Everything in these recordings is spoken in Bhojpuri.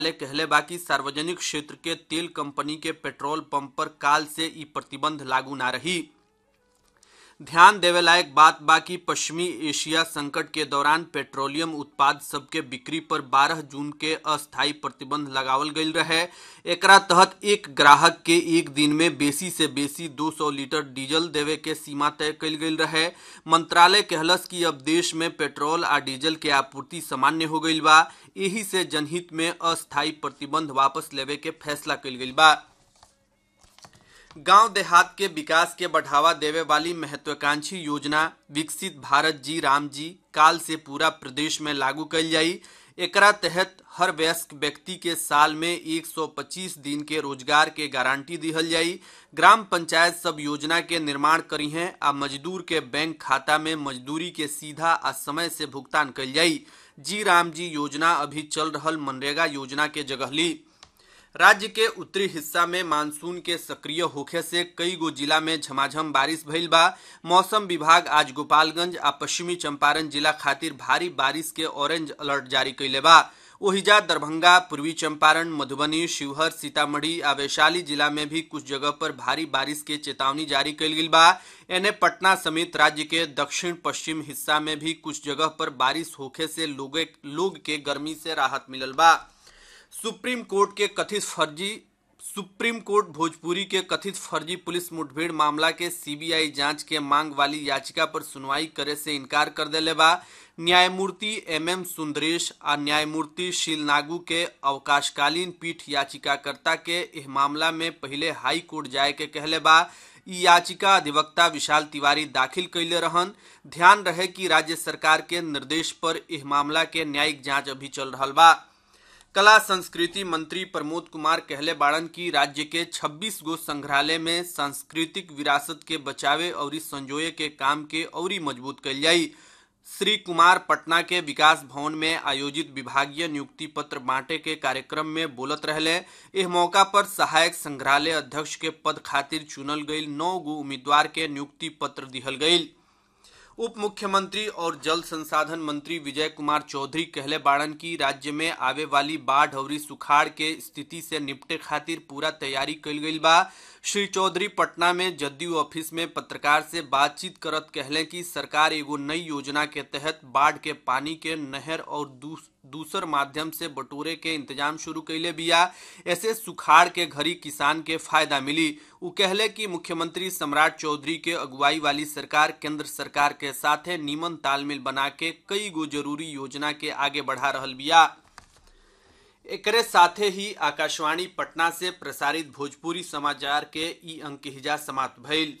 कहले बाकी सार्वजनिक क्षेत्र के तेल कंपनी के पेट्रोल पंप पर काल से ई प्रतिबंध लागू ना रही ध्यान देवे लायक बात बाकी पश्चिमी एशिया संकट के दौरान पेट्रोलियम उत्पाद सबके बिक्री पर 12 जून के अस्थायी प्रतिबंध लगावल गईल रहे एकरा तहत एक ग्राहक के एक दिन में बेसी से बेसी 200 लीटर डीजल देवे के सीमा तय कईल गईल रहे मंत्रालय कहलस कि अब देश में पेट्रोल आ डीजल के आपूर्ति सामान्य हो गईल बा यही से जनहित में अस्थायी प्रतिबंध वापस लेवे के फैसला कईल गईल बा गांव देहात के विकास के बढ़ावा देवे वाली महत्वाकांक्षी योजना विकसित भारत जी राम जी काल से पूरा प्रदेश में लागू कल जाई एकरा तहत हर वयस्क व्यक्ति के साल में 125 दिन के रोजगार के गारंटी दिहल जाई ग्राम पंचायत सब योजना के निर्माण करी हैं आ मजदूर के बैंक खाता में मजदूरी के सीधा आ समय से भुगतान कल जाई जी राम जी योजना अभी चल रहल मनरेगा योजना के जगह ली राज्य के उत्तरी हिस्सा में मानसून के सक्रिय होखे से कई गो जिला में झमाझम बारिश भइल बा मौसम विभाग आज गोपालगंज आ पश्चिमी चंपारण जिला खातिर भारी बारिश के ऑरेंज अलर्ट जारी कैले बा ओहिजा दरभंगा पूर्वी चंपारण मधुबनी शिवहर सीतामढ़ी आ वैशाली जिला में भी कुछ जगह पर भारी बारिश के चेतावनी जारी कैल गेल बा एने पटना समेत राज्य के दक्षिण पश्चिम हिस्सा में भी कुछ जगह पर बारिश होखे से लोगे लोग के गर्मी से राहत मिलल बा सुप्रीम कोर्ट के कथित फर्जी सुप्रीम कोर्ट भोजपुरी के कथित फर्जी पुलिस मुठभेड़ मामला के सीबीआई जांच के मांग वाली याचिका पर सुनवाई करे से इनकार कर देले बा न्यायमूर्ति एम एम सुंदरेश आ न्यायमूर्ति शीलनागू के अवकाशकालीन पीठ याचिकाकर्ता के इस मामला में पहले हाई कोर्ट जाए के कहले बा ई याचिका अधिवक्ता विशाल तिवारी दाखिल कैले रहन ध्यान रहे कि राज्य सरकार के निर्देश पर इस मामला के न्यायिक जांच अभी चल रहा बा कला संस्कृति मंत्री प्रमोद कुमार कहले बाड़न की राज्य के 26 गो संग्रहालय में सांस्कृतिक विरासत के बचावे और संजोए के काम के और मजबूत कल जाई श्री कुमार पटना के विकास भवन में आयोजित विभागीय नियुक्ति पत्र बांटे के कार्यक्रम में बोलत रहले इस मौका पर सहायक संग्रहालय अध्यक्ष के पद खातिर चुनल गई नौ गो उम्मीदवार के नियुक्ति पत्र दिहल गई उप मुख्यमंत्री और जल संसाधन मंत्री विजय कुमार चौधरी कहले बाड़न की राज्य में आवे वाली बाढ़ और सुखाड़ के स्थिति से निपटे खातिर पूरा तैयारी कल गई बा श्री चौधरी पटना में जदयू ऑफिस में पत्रकार से बातचीत करत कहले कि सरकार एगो नई योजना के तहत बाढ़ के पानी के नहर और दूस, दूसर माध्यम से बटोरे के इंतजाम शुरू कैले बिया ऐसे सुखाड़ के घड़ी किसान के फायदा मिली उ कहले कि मुख्यमंत्री सम्राट चौधरी के अगुवाई वाली सरकार केंद्र सरकार के साथे नीमन तालमेल बना के कई गो जरूरी योजना के आगे बढ़ा रहल बिया एकरे साथे ही आकाशवाणी पटना से प्रसारित भोजपुरी समाचार के ई अंक हिजा समाप्त भइल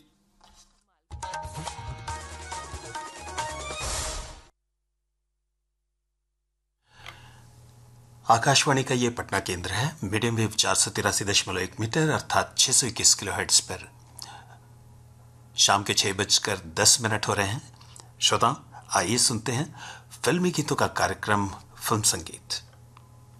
आकाशवाणी का ये पटना केंद्र है मीडियम वेव चार सौ तिरासी दशमलव एक मीटर अर्थात छह सौ इक्कीस किलो हेड्स पर शाम के छह बजकर दस मिनट हो रहे हैं श्रोता आइए सुनते हैं फिल्मी गीतों का कार्यक्रम फिल्म संगीत